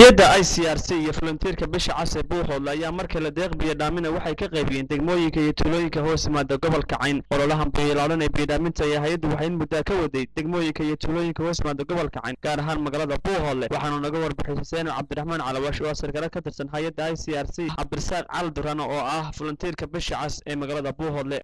hay-adda i c r c iyo volunteerka bisha cas ee buuhoodle ayaa markale deeq biyodhaamina waxay ka qaybiyeen degmooyinka iyo tuulooyinka hoos yimaada gobolka cayn ololahan biyolaalan ee biyodhaaminta ayaa hay-addu waxay in muddaa ka waday degmooyinka iyo tuulooyinka hoos yimaada gobolka cayn gaar ahaan magaalada buuhoodle waxaanu naga warbixisay xuseen cabdiraxmaan calawash oo sarkale ka tirsan hay-adda i c r c cabdirasaaq cali durano oo ah volunteerka bisha cas ee magaalada buuhoodle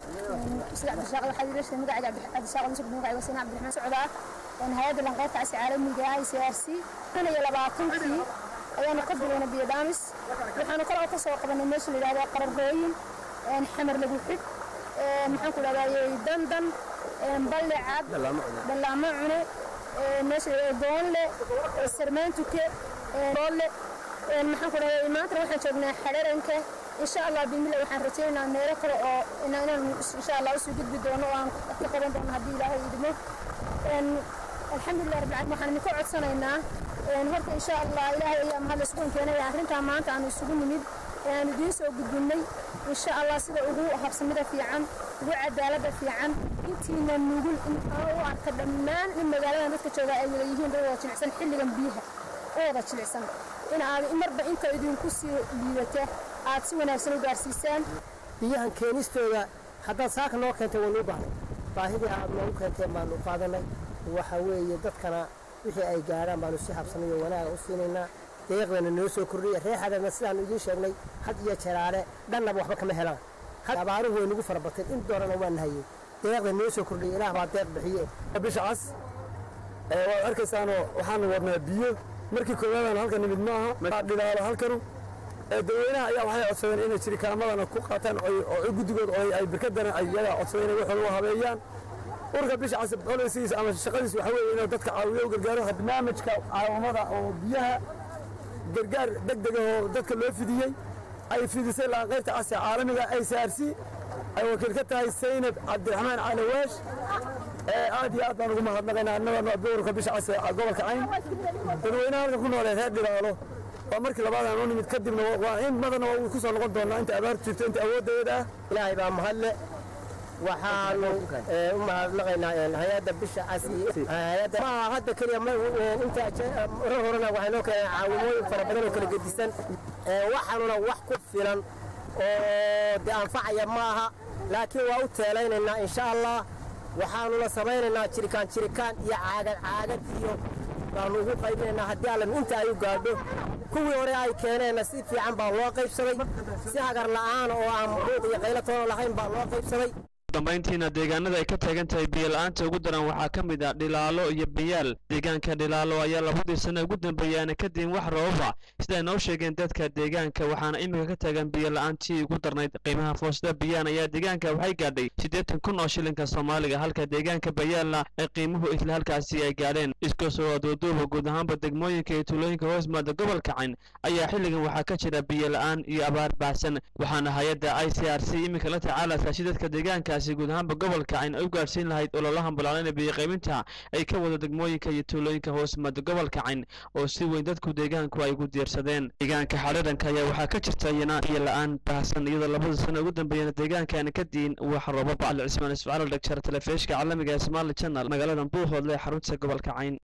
hay-adda lanqeyrta casi caalamiga i c r c kun iyo labaatankii ayaanu ka bilayna biyodhaamis waxaanu kale oo ka soo qabanay meesha la yidhahdo qararooyin xamar lagu xidh maxaan ku dhahdaa dandan balle cad dhallaamo cune meesha goonle sarmaantuke boole maxaan ku dhahdaa maantana waxaan joognaa xadharanka insha allah bimila waxaan rajaynaynaa meelo kale oo inaan insha allah usoo gudbi doono oo aan ka qaban doono haddii ilaahay idmo alxamdulilah rabbil caalamiin waxaan idinka codsanaynaa horta insha allah ilaahay ayaa mahad isugu keenaya arrintaa maanta aanu isugu nimid ee aanu idiin soo gudbinnay insha allah sida ugu habsamida fiican ugu cadaaladda fiican intiina nugul u arka dhammaan in magaaladan dadka jooga ay wada yihiin dad wada jilicsan xilligan biyaha u wada jilicsan in aad marba inta idinku sii liidata aad si wanaagsan u gaarsiisaan biyahan keenistooda haddaad saaka noo keentay waanu u baahnay baahidii aad noogu keenteen baanu qaadanay waxa weeye dadkana wixii ay gaadhaan baanu si habsanay oo wanaaga u siinaynaa deeqdana noo soo kordhiya reexadana sidaanu idiin sheegnay had iyo jeraare dhannaba waxba kama helaan abaaruhu way nagu farabateen in doorana waa nahayey deeqda noo soo kordhiya ilaah baa deeq bixiye bisha cas waad arkaysaanoo waxaanu wadnaa biyo markii koowaadaan halka nimid ma aha dhilaalo halkanu dadweynaha ayaa waxay codsadeen inay jirikaamadana ku qaataan oo guddigood oo ay birkadana ay iyaga codsadeen inay waxooda u habeeyaan urka bisha cas bolisiis ama shaqadiis waxa weeye inuu dadka caawiyo u gargaaro barnaamijka caawamada oo biyaha gargaar degdeg ah oo dadka loo fidiyey ay fidisay qaybta cas ee caalamiga ay saarsi ay wakiil ka tahay saynab cabdiraxmaan calawaash aad iyo aad baan ugu mahadnaqaynaa annagoo urka bisha cas ee gobolka cayn dadweynaha halka ku noolee reer dhilaalo waa markii labaad aan u nimid kadibna waa in badanna waa ku soo noqon doonaa inta abaar jirto inta awooddeeda ah ilaahay baa mahadle waxaanu u mahadnaqaynaa hay-adda bisha cas maaha hadda keliya inta hore horena waxay noo keeneen caawimooyin fara badan oo kala gedisan waxaanuna wax ku filan oo de anfacaya maaha laakiin waa u teelaynaynaa insha allah waxaanuna samaynaynaa jirikaan jirikaan iyo caagad caagad iyo baanu ugu qaybinaynaa haddii allan inta ay u gaadho kuwii hore ay keeneenna si fiican baa loo qaybsaday si hagar la'aan oo aan buuq iyo qaylo toona lahayn baa loo qaybsaday dambayntiina deegaanada ay ka taagan tahay biyo-la-aanta ugu daran waxaa ka mid ah dhilaalo iyo biyaal deegaanka dhilaalo ayaa labadii sano ugu dambeeyaana kadib wax roobaba siday noo sheegeen dadka deegaanka waxaana iminka ka taagan biyo-la-aantii ugu darnayd qiimaha foosada biyaan ayaa deegaanka waxay gaadhay siddeetan kun oo shilinka soomaaliga halka deegaanka bayaalna ay qiimuhu isla halkaasi ay gaadheen isku soo aduuduuba guud ahaanba degmooyinka iyo tuulooyinka hoos maada gobolka cayn ayaa xilligan waxaa ka jira biyo-la-aan iyo abaar baahsan waxaana hay-adda i c r c iminka la tacaalaysaa si dadka deegaanka guud ahaanba gobolka cayn ay u gaadhsiin lahayd ololahan balaalana biyo qaybinta ay ka wada degmooyinka iyo tuulooyinka hoos maada gobolka cayn oo si weyn dadku deegaanku ay ugu diirsadeen deegaanka xadhiranka ayaa waxaa ka jirta iyana biyo la-aan baahsan iyadoo labada sano ugu dambeeyana deegaankaana ka diin wax roobaba ali cismaan isfacalo dhegjar telefishka caalamiga ee somaali channel magaalada buuhoodle xarunta gobolka cayn